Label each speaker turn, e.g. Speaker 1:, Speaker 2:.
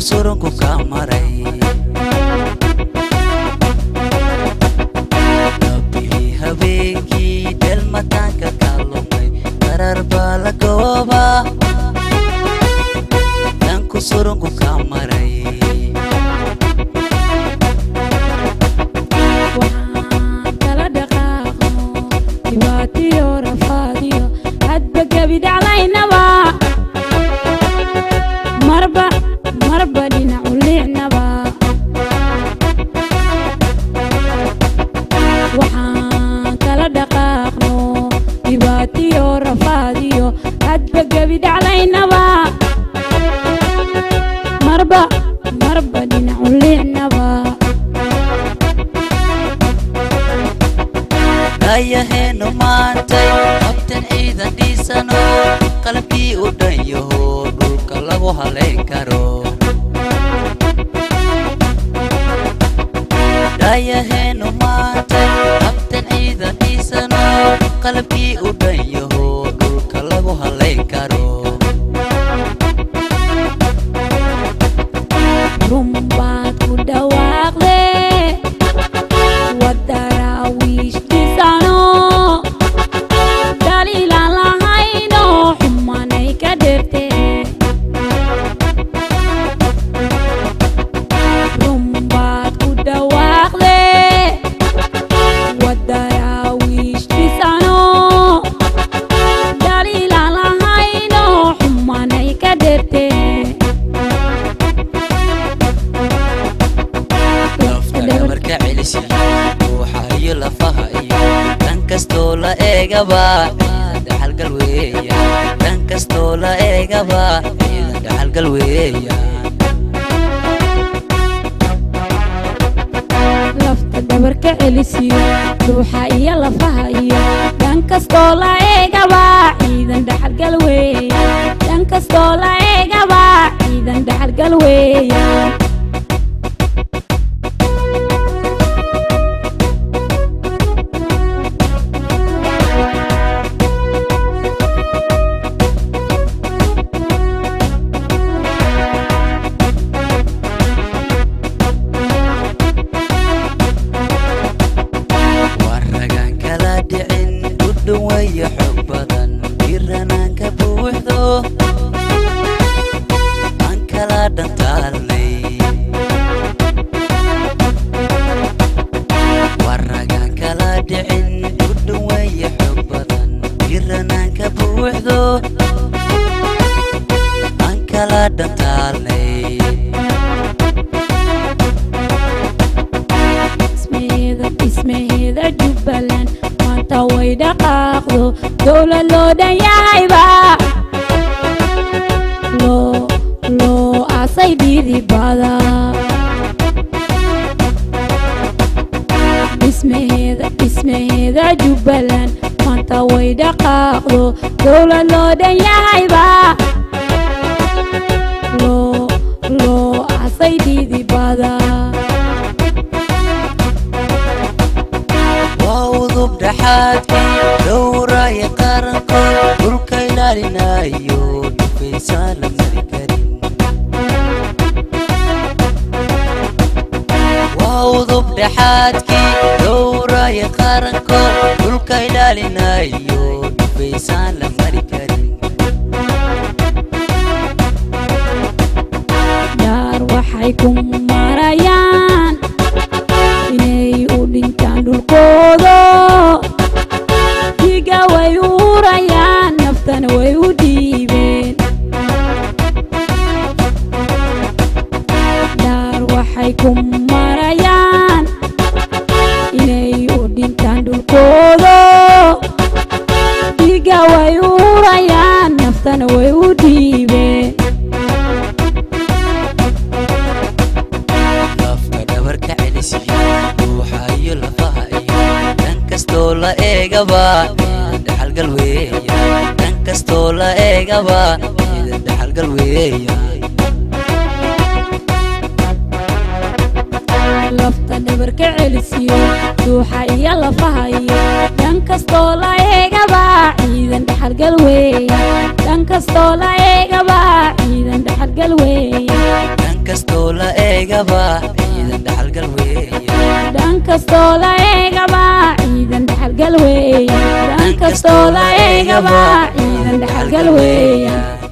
Speaker 1: surunku ka maray nabihii habeenkii dhelmataanka ka lumay qarar baa la gooba danku surunku ka maray
Speaker 2: waxaan kala dhaqaaqno dhibaatiyo rafaadiyo hadba gebi dhacdaynaba marba marba dhinacu liicnaba waxaan kala dhaqaaqno dhibaatiyo rafaadiyo hadba gebi dhacdaynaba marba marba dhinacu liicnaba
Speaker 1: ayaheenu maantay habtan ciidan dhiisano qalabkii u dhan yaho dhulka lagu halayn karo dhayaheenu maantay habtan ciidan dhiisano qalabkii u dhan yaho dhulka lagu halayn karo
Speaker 2: rumbaad ku dhawaaqde wadaraawiish dhisano daliilaan lahayno xumanay ka dherte rumbaad ku dhawaaqde wadaraawiish dhisano daliilaan lahayno xumanay ka dherte
Speaker 1: lafta dhabarka celisi ruuxa iyo lafaha iyo dhan kastoo la eegaba ciidan dhaxalgal weeya dhan kastoo la eegaba ciidan dhaxalgal weeya
Speaker 2: lafta dhabarka celisiyo ruuxa iyo lafaha iyo dhan kastoo la eegaba ciidan dhaxalgal weeya dhan kastoo la eegaba ciidan dhaxalgal weeya
Speaker 1: waragaan kala dhicin dhudhun waya xog badan dhiranaan ka buuxdo aan kala dhantaalnay waragaan kala dhicin dhudhun waya xog badan dhiranaan ka buuxdo aan kala dhantaalnay
Speaker 2: dhismaheeda dhismaheeda jubbaland maanta way dhaqaaqdo dowlad loo dhan yahayba loo loo aasay dhidibada dhismaheeda dhismaheeda jubbaland maanta way dhaqaaqdo dowlad loo dhan yahayba loo loo aasay dhidibada
Speaker 1: waa udub dhaxaadkii dhowraya qarankood dhulka ilaalinayo dhufaysaa la mari karin waa udub dhaxaadkii dhowraya qarankood dhulka ilaalinayo dhufaysaan la mari karin
Speaker 2: dhaar waxay ku marayaan inay u dhintaan dhulkoodo dhiiga way u hurayaan naftana way u dhiibeen dhaar waxay ku marayaan inay u dhintaan dhulkoodo dhiiga way u hurayaan naftana way u dhiibeen
Speaker 1: lafka dhabarka celisiyo ruuxa iyo lafaha iyo dhan kastoo la eegaba ciidan dhaxalgal weeya dhan kastoo la eegaba ciidan dhaxalgal weeya
Speaker 2: lafta dhabarka celisiyo ruuxa iyo lafaha iyo dhan kastoo la eegaba ciidan dhaxalgal weeya dhan kastoo la eegaba ciidan dhaxalgal weeya
Speaker 1: dhan kastoo kastoo la eegaba ciidan dhaxalgal weeya
Speaker 2: dhan kastoo la eegaba ciidan dhaxalgal weeya dhan kastoo la eegaba ciidan dhaxalgal weeya